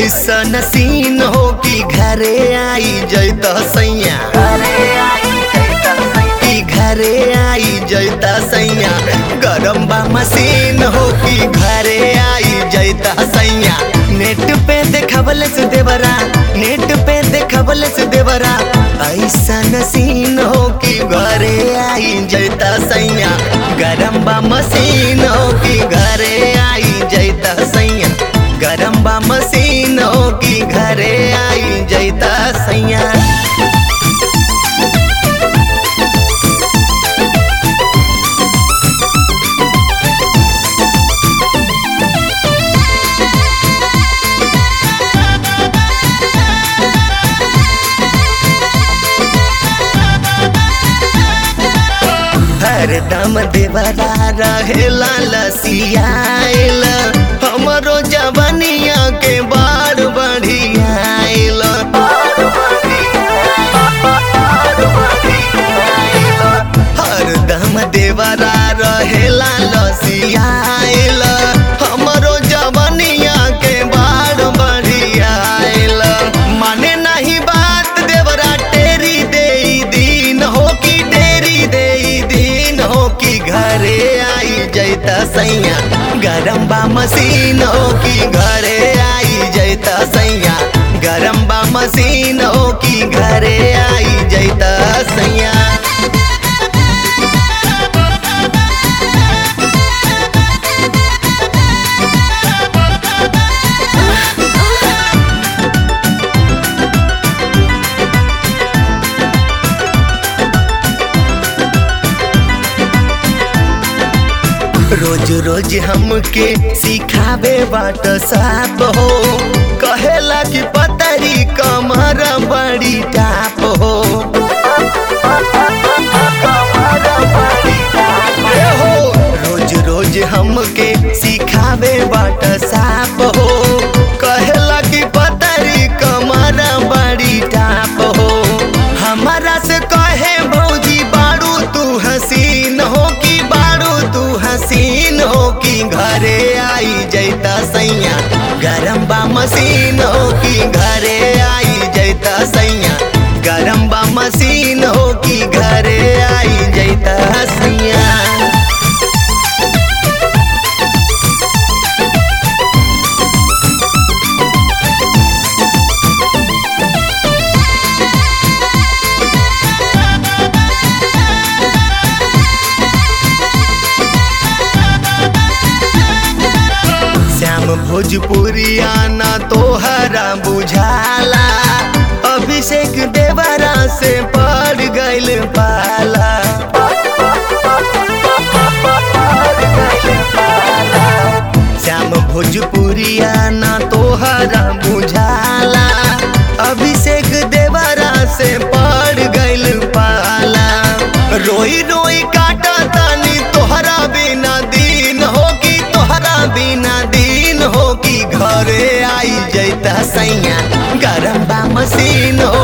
ऐसन सीन हो कि घरे आई जैत सैया कि घरे आई जैत सैया गरम बा मशीन हो कि घरे आई जैत सैया नेट पे देखबल से देवरा नेट पे देखबल से देवरा ऐसन सीन हो कि घरे आई जैत सैया गरम बा मशीन हो कि घरे आई जैत सैया गरम बा मशीन हो कि घरे आई जैता सैया हरदम देवरा रहेला लसियाइल हमरो जवनिया के बार बढ़ियाइल हरदम देवरा रहेला लसियाइल हमरो जवनिया के बार बढ़ियाइल माने नहीं बात देवरा टेरी दे दिन हो कि डेरी दे दिन हो कि घरे आई जैता सैया गरम बा मशीन हो कि घरे आई जैता सैया गरम बा मशीन हो कि घरे आई जैता सैया रोज रोज हमके सिखावे बाट साप हो कहेला कि पतरी कमर बड़ी टाप हो ए हो रोज रोज हमके सिखावे बाट साप हो कहेला कि पतरी कमर बड़ी टाप हो हमारा से कहे भौजी बारू तू हसीन हो कि बारू तू हसीन हो कि घरे आई जैता सैया गरम बा मशीन हो कि घरे आई जैता सैया गरम बा मशीन हो कि घरे आई जैता सैया श्याम भोजपुरिया ना तोहरा बुझाला अभिषेक देवरा से पड़ गइल पाला श्याम भोजपुरिया ना तोहरा बुझाला अभिषेक देवरा से पड़ गइल पाला रोई रोई काटा तानी तोहरा बिना दिन हो कि तोहरा बिना दिन हो कि घरे आई जैता सैया गरम बा मशीन हो